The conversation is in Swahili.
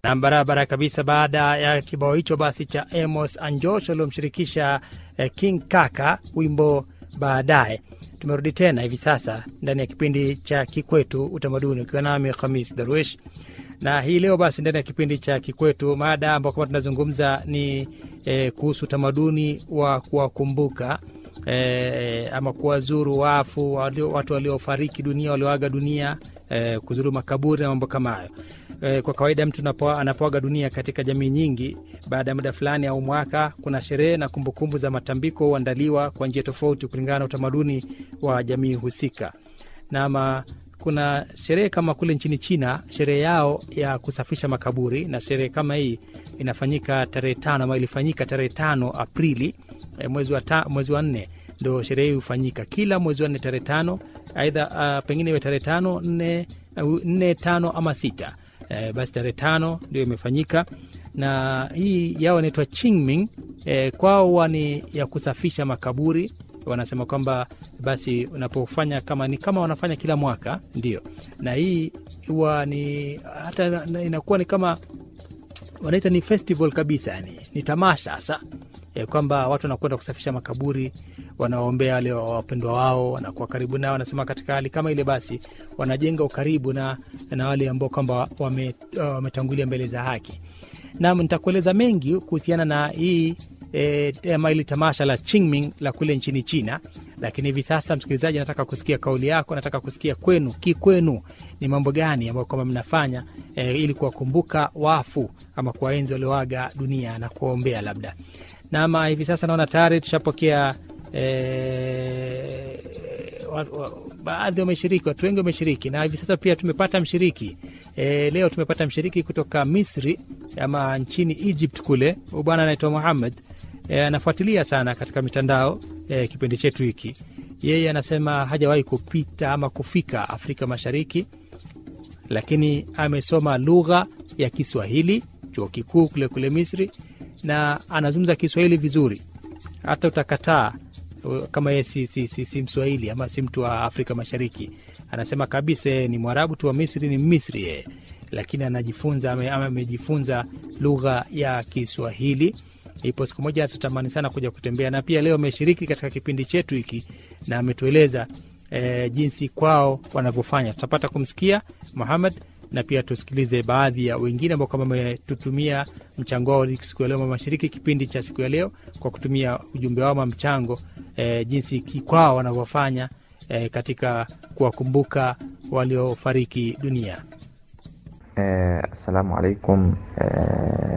na barabara kabisa. Baada ya kibao hicho basi cha Amos Anjosh waliomshirikisha eh, King Kaka wimbo baadaye. Tumerudi tena hivi sasa ndani ya kipindi cha Kikwetu Utamaduni, ukiwa nami Khamis Darwish na hii leo basi ndani ya kipindi cha Kikwetu mada ambao kama tunazungumza ni eh, kuhusu utamaduni wa kuwakumbuka eh, ama kuwazuru wafu walio, watu waliofariki dunia walioaga dunia eh, kuzuru makaburi na mambo kama hayo. Eh, kwa kawaida mtu anapo- anapoaga dunia katika jamii nyingi, baada ya muda fulani au mwaka, kuna sherehe na kumbukumbu za matambiko huandaliwa kwa njia tofauti kulingana na utamaduni wa jamii husika. Nama kuna sherehe kama kule nchini China, sherehe yao ya kusafisha makaburi, na sherehe kama hii inafanyika tarehe tano ama ilifanyika tarehe tano Aprili eh, mwezi wa, ta, mwezi wa nne ndo sherehe hii hufanyika kila mwezi wa nne tarehe tano, aidha uh, pengine iwe tarehe tano nne, uh, nne tano ama sita eh, basi tarehe tano ndio imefanyika na hii yao inaitwa Qingming. Eh, kwao huwa ni ya kusafisha makaburi. Wanasema kwamba basi unapofanya kama ni kama wanafanya kila mwaka ndio, na hii huwa ni hata na- inakuwa ni kama wanaita ni festival kabisa, yani ni tamasha hasa e, kwamba watu wanakwenda kusafisha makaburi, wanawaombea wale wapendwa wao, wanakuwa karibu nao. Wanasema katika hali kama ile, basi wanajenga ukaribu na, na wale ambao kwamba wame- wametangulia mbele za haki. Nam, nitakueleza mengi kuhusiana na hii e, ama hili tamasha la Qingming la kule nchini China, lakini hivi sasa, msikilizaji, nataka kusikia kauli yako, nataka kusikia kwenu, kikwenu ni mambo gani ambayo kwamba mnafanya e, ili kuwakumbuka wafu ama kuwaenzi walioaga dunia na kuwaombea labda. Nama hivi sasa naona tayari tushapokea e, wa- wa- baadhi wameshiriki, watu wengi wameshiriki, na hivi sasa pia tumepata mshiriki e, leo tumepata mshiriki kutoka Misri ama nchini Egypt kule. Huyu bwana anaitwa Muhammad e, anafuatilia sana katika mitandao e, kipindi chetu hiki. Yeye anasema hajawahi kupita ama kufika Afrika Mashariki, lakini amesoma lugha ya Kiswahili chuo kikuu kule kule Misri, na anazungumza Kiswahili vizuri, hata utakataa uh, kama yeye si, si, si, si Mswahili ama si mtu wa Afrika Mashariki. Anasema kabisa yeye ni Mwarabu tu wa Misri, ni Misri yeye, lakini anajifunza ame- ama amejifunza lugha ya Kiswahili. Ipo siku moja atatamani sana kuja kutembea, na pia leo ameshiriki katika kipindi chetu hiki na ametueleza e, jinsi kwao wanavyofanya. Tutapata kumsikia Muhammad na pia tusikilize baadhi ya wengine ambao kama wametutumia mchango wao siku ya leo, wameshiriki kipindi cha siku ya leo kwa kutumia ujumbe wao ama mchango e, jinsi ki- kwao wanavyofanya e, katika kuwakumbuka waliofariki dunia. Eh, Assalamu alaikum. Eh,